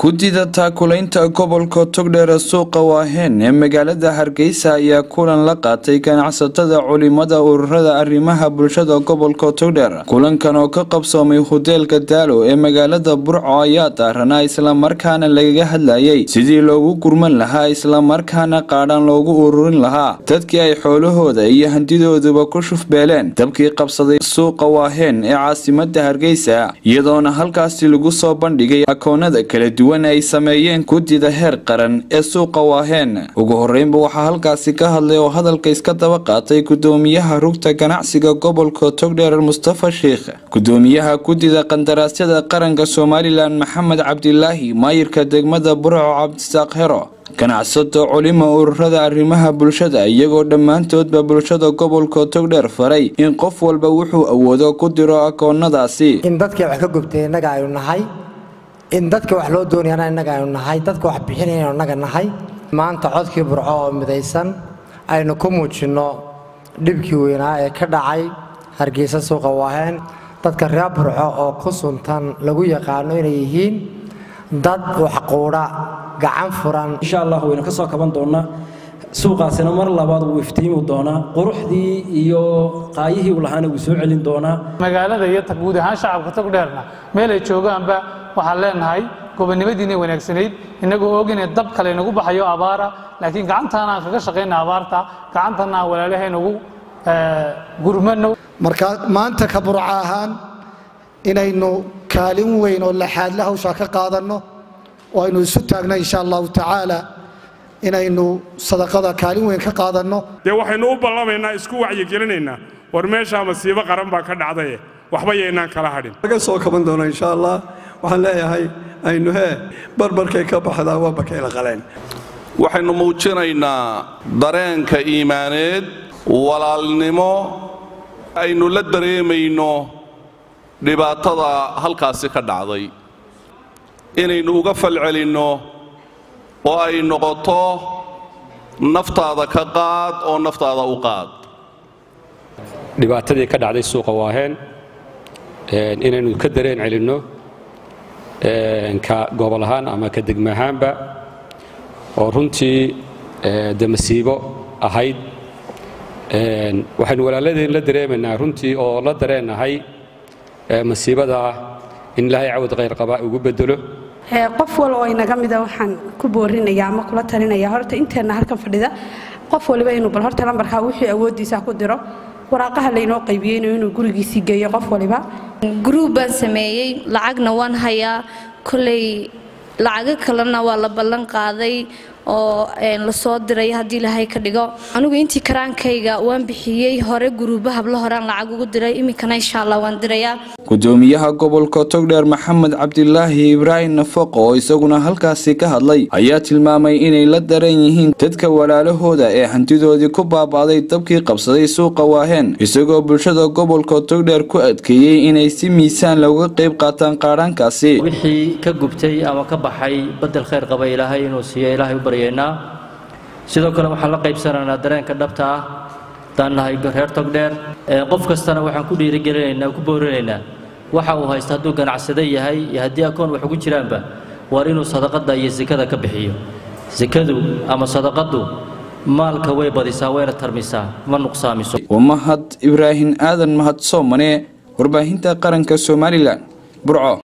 guddida taakulaynta gobolka togdheer suuqa waaheen ee magaalada hargeysa ayaa kulan la qaatay ganacsatada culimada ururada arrimaha bulshada gobolka togdheer kulankan oo ka qabsoomay hoteelka daalo ee magaalada burco ayaa daaranaa islamarkaana lagaga hadlayay sidii loogu gurman lahaa islamarkaana qaadhan loogu ururin lahaa dadkii ay xoolahooda iyo handidooduba ku shufbeeleen dabkii qabsaday suuqa waaheen ee caasimada hargeysa iyadoona halkaasi lagu soo bandhigay akoonada kala duwan ay sameeyeen guddida heer qaran ee suuqa waaheen ugu horeynba waxaa halkaasi ka hadlay oo hadalka iska daba qaatay gudoomiyaha rugta ganacsiga gobolka togdheer mustafa sheikh gudoomiyaha guddida qandaraasyada qaranka somalilan maxamed cabdilaahi maayirka degmada burco cabdisaaq hero ganacsato culimo ururada arrimaha bulshada iyagoo dhammaantoodba bulshada gobolka togdheer faray in qof walba wuxuu awoodo ku diro akoonadaasi in dadkii wax ka gubtay innaga aynu nahay in dadka wax loo doonayana innaga aynu nahay dadka wax bixinayana innaga nahay maanta codkii burco oo midaysan aynu ku muujinno dhibkii weynaa ee ka dhacay hargeysa suuqa waaheen dadka reer burco oo ku suntan lagu yaqaano inay yihiin dad waxquudha gacan furan insha allah waynu ka soo kaban doonnaa suuqaasina mar labaad wuu iftiimi doonaa quruxdii iyo qaayihii uu lahaana wuu soo celin doonaa magaalada iyo guud ahaan shacabka togdheerna meel ay joogaanba waxaan leenahay gobonnimadiina wanaagsanayd innagoo og inay dab kale nagu baxayo abaara laakiin gacantaana aan kaga shaqayna abaarta gacantana aan walaalahaynagu gurmano marka maanta ka burco ahaan inaynu kaalin weyn oo laxaadle hawshaa ka qaadanno oo aynu isu taagno insha allahu tacaala inaynu sadaqada kaalin weyn ka qaadanno dee waxaynu u ballamaynaa isku wacyigelinaynaa war meeshaa masiibo qaran baa ka dhacdaye waxba yaynaan kala hadhin laga soo kaban doona insha allah waxaan leeyahay aynu hee barbarkay ka baxdaa waa bakayla qaleen waxaynu muujinaynaa dareenka iimaaneed walaalnimo aynu la dareemayno dhibaatada halkaasi ka dhacday inaynu uga falcelinno oo ay noqoto naftaada ka qaad oo naftaada u qaad dhibaatadii ka dhacday suuqa waaheen inaynu ka dareen celinno ka gobol ahaan ama ka degma ahaanba oo runtii de masiibo ahayd waxaynu walaaladeen la dareemaynaa runtii oo la dareennahay masiibada in ilaahay cawad khayr qabaa ugu bedelo qof wal oo inaga mida waxaan ku boorinaya ama kula talinaya horta inteenna halkan fadhida qof waliba inuu bal horta lambarkaa wixii awooddiisa ku diro waraaqaha laynoo qaybiyeynayo inuu gurigiisii geeyo qof waliba gruub baan sameeyey lacagna waan hayaa kolley lacago kalena waa la ballan qaaday oo lasoo diray haddii ilaahay ka dhigo anigu intii karaankayga waan bixiyey hore guruuba hablo horean lacag ugu diray iminkana insha allah waan dirayaa gudoomiyaha gobolka togdheer maxamed cabdilaahi ibraahim nafaqo oo isaguna halkaasi ka hadlay ayaa tilmaamay inay la daran yihiin dadka walaalahooda ee hantidoodii ku baaba'day dabkii qabsaday suuqa waaheen isagoo bulshada gobolka togdheer ku adkeeyey inay si miisaan looga qayb qaataan qaadhaankaasi wixii ka gubtay ama ka baxay badel khayr qaba ilaahay inuu siiyo ilaahay u baryeynaa sidoo kale waxaan la qaybsanaynaa dareenka dhabta ah haddaan nahay reer togdheer qof kastana waxaan ku dhiirigelinaynaa ku boorinaynaa waxa uu haysta hadduu ganacsado yahay iyo haddii akoon wax ugu jiraanba waar inuu sadaqada iyo sekada ka bixiyo sekadu ama sadaqadu maalka way badisaa wayna tarmisaa ma nuqsaamiso waa mahad ibraahim aadan mahad soomane warbaahinta qaranka somalilan burco